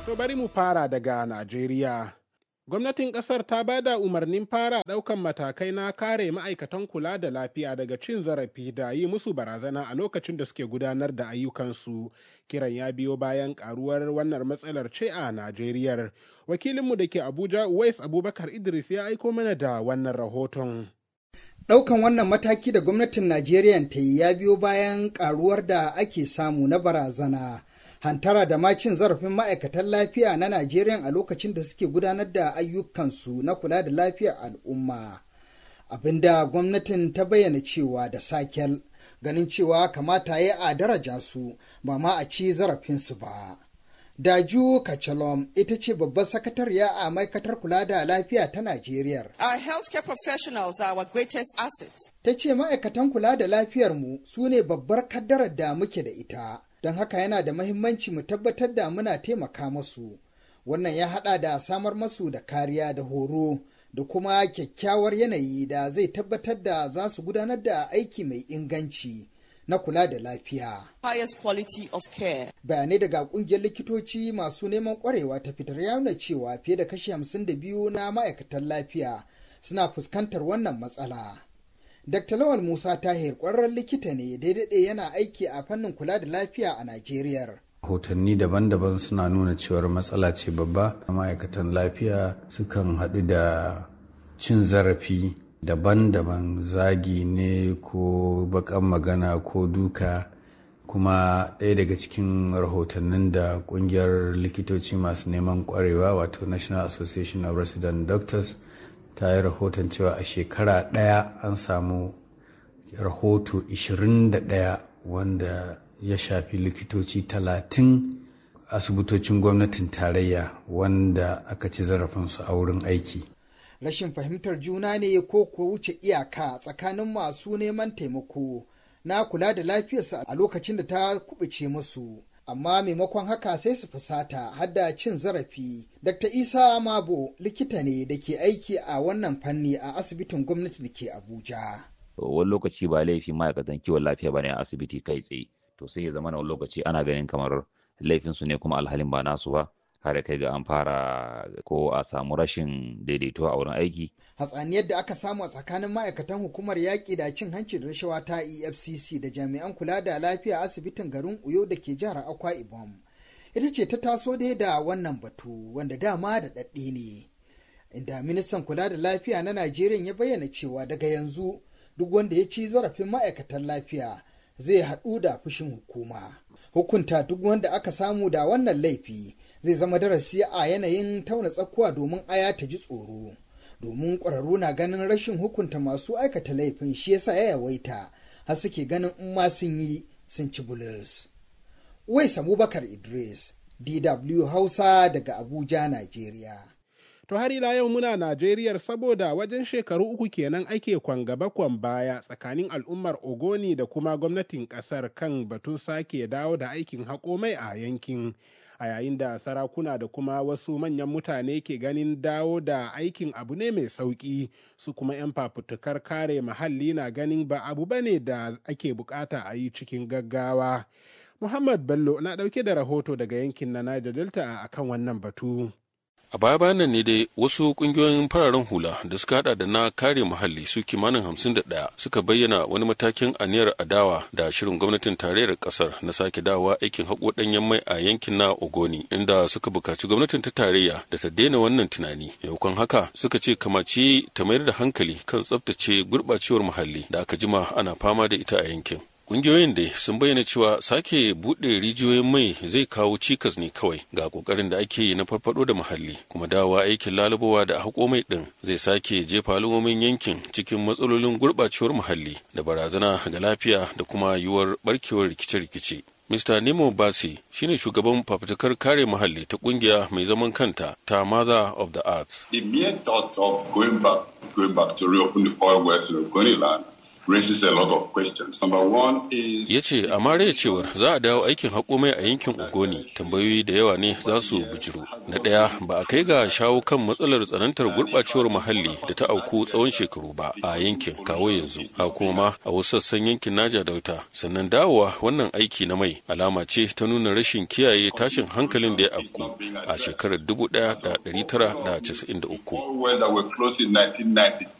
To bari mu fara daga Najeriya. Gwamnatin ƙasar ta ba da umarnin fara ɗaukan matakai na kare ma'aikatan kula da lafiya daga cin zarafi da yi musu barazana a lokacin da suke gudanar da ayyukansu. Kiran ya biyo bayan ƙaruwar wannan matsalar ce a Najeriyar. Wakilinmu da ke Abuja, Uwais Abubakar Idris ya aiko mana da wannan rahoton. Ɗaukan wannan mataki da gwamnatin Najeriya ta yi ya biyo bayan ƙaruwar da ake samu na barazana. hantara da ma cin zarafin ma'aikatan lafiya na Najeriya a lokacin da suke gudanar da ayyukansu na kula da lafiyar al'umma. Abinda gwamnatin ta bayyana cewa da sakel ganin cewa kamata ya a daraja su ba ma a ci zarafinsu ba. Daju Kachalom ita ce babbar sakatariya a ma'aikatar kula da lafiya ta Najeriya. Our healthcare professionals are our greatest asset. Ta ce ma'aikatan kula da lafiyarmu su ne babbar kaddarar da muke da ita. don haka yana da mahimmanci mu tabbatar da muna taimaka masu wannan ya hada da samar masu da kariya da horo da kuma kyakkyawar yanayi da zai tabbatar da za su gudanar da aiki mai inganci na kula da lafiya. Highest quality of care. Bayanai daga kungiyar likitoci masu neman kwarewa ta fitar ya nuna cewa fiye da kashi 52 na ma'aikatan lafiya suna fuskantar wannan matsala. Dr. Lawal Musa Tahir ƙwararren likita ne daidai yana aiki a fannin kula da lafiya a Najeriya. Hotanni daban-daban suna nuna cewar matsala ce babba. Ma'aikatan lafiya sukan haɗu da cin zarafi daban-daban zagi ne ko bakan magana ko duka kuma ɗaya daga cikin rahotannin da ƙungiyar likitoci masu neman ƙwarewa wato National Association of Resident Doctors ta yi rahoton cewa a shekara ɗaya an samu rahoto 21 wanda ya shafi likitoci 30 asibitocin gwamnatin tarayya wanda aka ci zarafinsu a wurin aiki. Rashin fahimtar juna ne ko ko wuce iyaka tsakanin masu neman taimako na kula da lafiyarsa a lokacin da ta kubuce musu. amma maimakon haka sai su fusata hadda cin zarafi. Dr. Isa Mabo likita ne da ke aiki a wannan fanni a asibitin gwamnati da ke Abuja. Wani lokaci ba laifin ma'aikatan kiwon lafiya ba ne a asibiti kai tsaye, to sai ya zama na wani lokaci ana ganin kamar laifinsu ne kuma alhalin ba nasu ba. har kai ga an fara ko a samu rashin daidaito a wurin aiki. Hatsaniyar da aka samu a tsakanin ma'aikatan hukumar yaƙi da cin hanci da rashawa ta EFCC da jami'an kula da lafiya asibitin garin Uyo da ke jihar Akwa Ibom. Ita ce ta taso dai da wannan batu wanda dama da ɗaɗɗe ne. Inda ministan kula da lafiya na Najeriya ya bayyana cewa daga yanzu duk wanda ya ci zarafin ma'aikatan lafiya zai haɗu da fushin hukuma. Hukunta duk wanda aka samu da wannan laifi zai zama darasi a yanayin tauna tsakuwa domin aya ta ji tsoro domin ƙwararru na ganin rashin hukunta masu aikata laifin shi yasa ya yawaita har suke ganin in ma sun yi sun ci bulus. Wais Abubakar Idris, DW Hausa daga Abuja, Najeriya. To har ila yau muna Najeriyar saboda wajen shekaru uku kenan ake kwan gaba kwan baya tsakanin al'ummar Ogoni da kuma gwamnatin kasar kan batun sake dawo da aikin haƙo mai a yankin. a yayin da sarakuna da kuma wasu manyan mutane ke ganin dawo da aikin abu ne mai sauƙi su kuma 'yan fafutukar kare muhalli na ganin ba abu bane da ake bukata a yi cikin gaggawa muhammad bello na ɗauke da rahoto daga yankin na niger delta a kan wannan batu A baya bayan nan ne dai wasu kungiyoyin fararen hula da suka hada da na kare muhalli su kimanin hamsin da ɗaya suka bayyana wani matakin aniyar adawa da shirin gwamnatin tarayyar ƙasar na sake dawowa aikin haƙo ɗanyen mai a yankin na Ogoni inda suka buƙaci gwamnatin ta tarayya da ta daina wannan tunani. Yaukan haka suka ce kamace ta mayar da hankali kan tsaftace gurɓacewar muhalli da aka jima ana fama da ita a yankin. Ƙungiyoyin dai sun bayyana cewa sake buɗe rijiyoyin mai zai kawo cikas ne kawai ga ƙoƙarin da ake yi na farfaɗo da muhalli kuma dawa aikin lalubawa da haƙo mai ɗin zai sake jefa al'ummomin yankin cikin matsalolin gurɓacewar muhalli da barazana ga lafiya da kuma yiwuwar ɓarkewar rikice-rikice. Mr. Nemo Basi shine shugaban fafutukar kare muhalli ta kungiya mai zaman kanta ta Mother of the Earth. The mere thought of going back, going back to reopen the oil wells in Ogoniland raises a lot of questions. Number one is ya ce a mara cewar za a dawo aikin haƙo mai a yankin ogoni tambayoyi da yawa ne za su bijiro na ɗaya ba a kai ga shawo kan matsalar tsanantar gurɓacewar muhalli da ta auku tsawon shekaru ba a yankin kawo yanzu a kuma a wasu sassan yankin naja delta sannan dawowa wannan aiki na mai alama ce ta nuna rashin kiyaye tashin hankalin da ya afku a shekarar 1993 wells that were closed in 1990